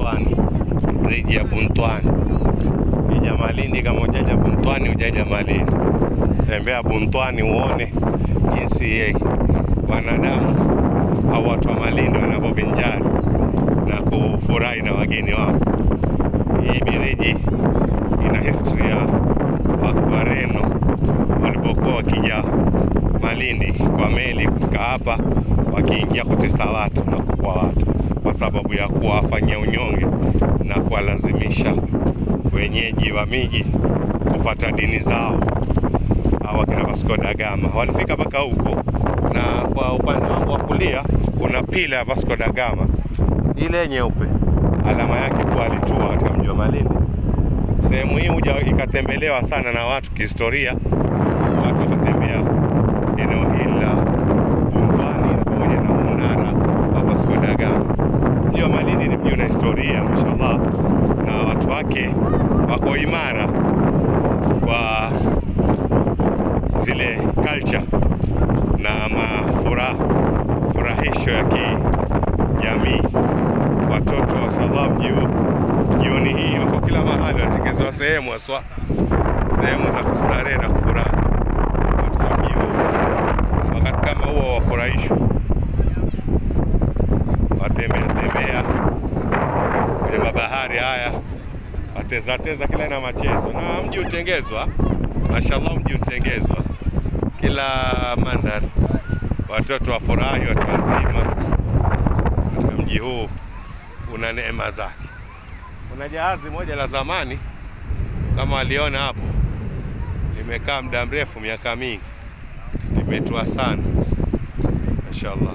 Buntwani, briji ya Buntwani. Ija Malindi, kama ujaja Buntwani ujaja Malindi, tembea Buntwani uone jinsi ye wanadamu au watu wa Malindi wanavyovinjari na kufurahi na wageni wao. Hii biriji ina historia wa- Wareno walivyokuwa wakija Malindi kwa meli kufika hapa, wakiingia kutesa watu na kuua watu kwa sababu ya kuwafanyia unyonge na kuwalazimisha wenyeji wa miji kufuata dini zao. Hawa kina Vasco da Gama walifika mpaka huko, na kwa upande wangu wa kulia kuna pila ya Vasco da Gama ile nyeupe, alama yake kuwa alitua katika mji wa Malindi. Sehemu hii huja ikatembelewa sana na watu kihistoria, watu wakatembea eneo hili la Buntwani na pamoja na mnara wa Vasco da Gama. Mji wa Malindi ni mji una historia mashallah, na watu wake wako imara kwa zile culture na mafuraha furahisho ya kijamii. Watoto mashallah, mji huu jioni hii wako kila mahali, wanatengezewa sehemu haswa sehemu za kustarehe na kufurahi. Watu wa mji huu wakati kama huo wafurahishwa, watembea tembea kwenye mabahari haya, wateza teza kila aina ya machezo, na mji utengezwa, mashallah, mji utengezwa kila mandhari, watoto wafurahi, watu wazima katika mji huu una neema zake. Kuna jahazi moja la zamani kama waliona hapo, limekaa muda mrefu, miaka mingi, limetua sana, mashallah.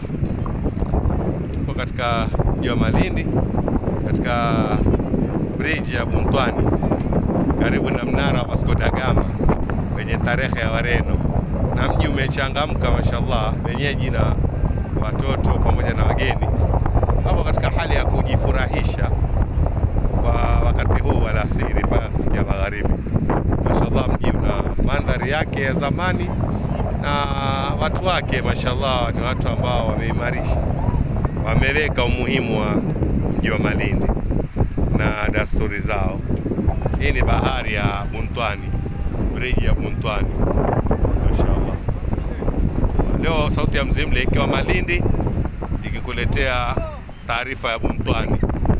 Tuko katika mji wa Malindi, katika bridge ya Buntwani, karibu na mnara wa Vasco da Gama wenye tarehe ya Wareno, na mji umechangamka mashallah, wenyeji na watoto pamoja na wageni hapo katika hali ya kujifurahisha kwa wakati huu wa alasiri mpaka kufikia magharibi. Mashallah, mji una mandhari yake ya zamani na watu wake mashallah, ni watu ambao wameimarisha, wameweka umuhimu wa mji wa Malindi na dasturi zao. Hii ni bahari ya Buntwani, briji ya Buntwani, mashallah. Leo sauti ya Mzimle ikiwa Malindi ikikuletea taarifa ya Buntwani,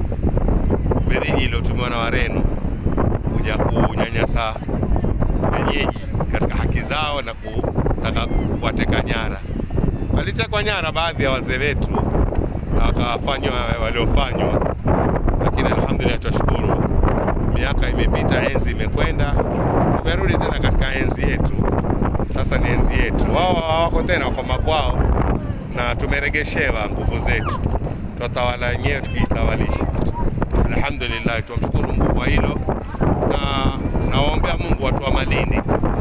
beriji iliyotumiwa na Wareno kuja kunyanyasa wenyeji katika haki zao na kutaka kuwateka nyara. Walitekwa nyara baadhi ya wazee wetu na wakafanywa waliofanywa, lakini alhamdulillah, tunashukuru miaka imepita, enzi imekwenda, tumerudi tena katika enzi yetu. Sasa ni enzi yetu, wao hawako tena, wako makwao na tumeregeshewa nguvu zetu, tutawala wenyewe tukijitawalisha. Alhamdulillah, tumshukuru Mungu kwa hilo, na nawaombea Mungu watu wa Malindi,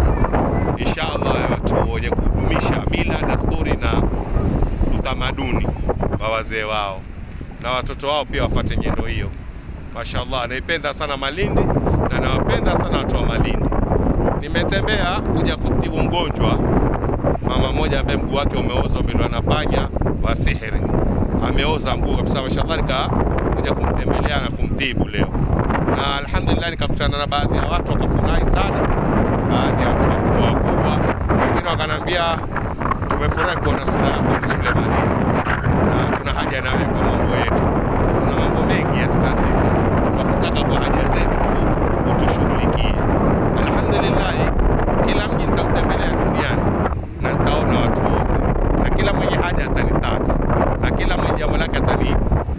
inshallah watu wenye kudumisha mila, desturi na utamaduni wa wazee wao, na watoto wao pia wafuate nyendo hiyo. Mashallah, naipenda sana Malindi na nawapenda sana watu wa Malindi. Nimetembea kuja kutibu mgonjwa mama mmoja ambaye mguu wake umeoza, umeliwa na panya wa sihiri, ameoza mguu kabisa. Mashallah, nikakuja kumtembelea na kumtibu leo, na alhamdulillah nikakutana na baadhi ya watu wakafurahi sana, baadhi ya watu wakubwa wakubwa, wengine wakanambia tumefurahi kuona sura yako Mzimle Malindi na tuna haja nawe kwa mambo yetu. Kuna mambo mengi yatutatiza, twakutaka kwa haja zetu tu utushughulikie. Alhamdulillah, kila mji nitautembelea duniani na nitaona watu wote, na kila mwenye haja atanitaka, na kila mwenye jambo lake atani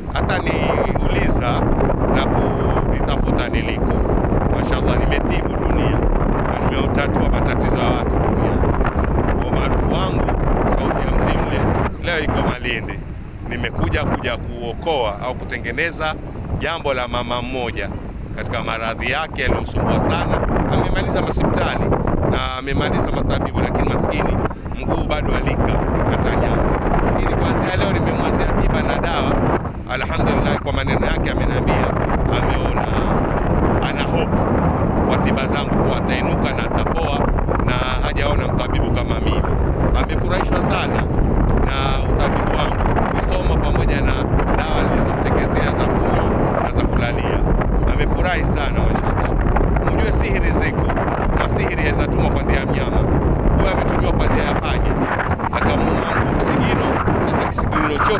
ataniuliza na kunitafuta niliko. Mashallah, nimetibu dunia na nimeutatua matatizo ya watu duniani. Kwa umaarufu wangu, sauti ya Mzimle leo iko Malindi. Nimekuja kuja kuokoa au kutengeneza jambo la mama mmoja katika maradhi yake yaliyomsumbua sana. Amemaliza hospitali na amemaliza matabibu, lakini maskini mguu bado alika kata nyama. Ili kuanzia leo nimemwazia tiba na dawa. Alhamdulillah, kwa maneno yake ameniambia ameona, ana hope kwa tiba zangu kuwa atainuka na atapoa, na hajaona mtabibu kama mimi. Amefurahishwa sana na utabibu wangu, kusoma pamoja na dawa nilizomtekezea za kunywa na za kulala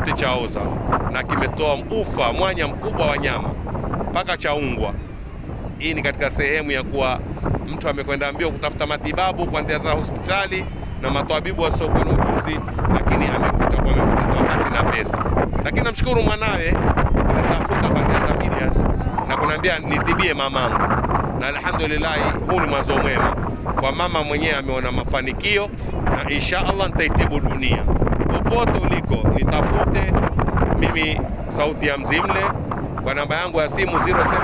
chote chaoza na kimetoa ufa mwanya mkubwa wa nyama mpaka chaungwa. Hii ni katika sehemu ya kuwa mtu amekwenda mbio kutafuta matibabu kuanzia za hospitali na matabibu wasiokuwa na ujuzi, lakini amekuta kuwa amepoteza wakati na pesa. Lakini namshukuru mwanawe anatafuta kuanzia za medias na kunaambia nitibie mamangu, na alhamdulillah, huu ni mwanzo mwema kwa mama mwenyewe, ameona mafanikio na insha Allah nitaitibu dunia. Popote uliko nitafute mimi, sauti ya Mzimle kwa namba yangu ya simu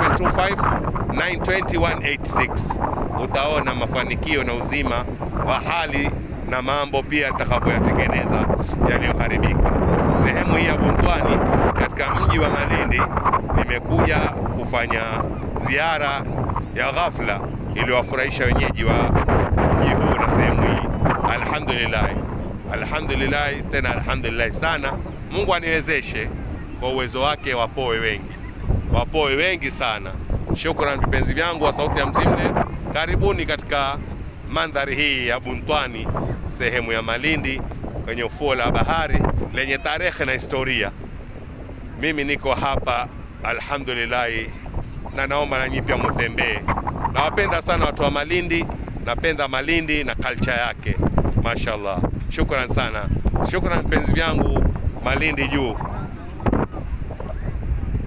0725 920 utaona mafanikio na uzima wa hali na mambo pia atakavyoyatengeneza yaliyoharibika. Sehemu hii ya Buntwani katika mji wa Malindi, nimekuja kufanya ziara ya ghafla iliyowafurahisha wenyeji wa mji huu na sehemu hii. Alhamdulillah, alhamdulillah, tena alhamdulillah sana. Mungu aniwezeshe kwa uwezo wake, wapoe wengi, wapoe wengi sana. Shukrani vipenzi vyangu wa Sauti ya Mzimle, karibuni katika mandhari hii ya Buntwani, sehemu ya Malindi kwenye ufuo la bahari lenye tarehe na historia. Mimi niko hapa alhamdulillah, na naomba nanyi pia mutembee. Nawapenda sana watu wa Malindi, napenda Malindi na culture yake, mashallah. Shukran sana, shukran vipenzi vyangu Malindi juu.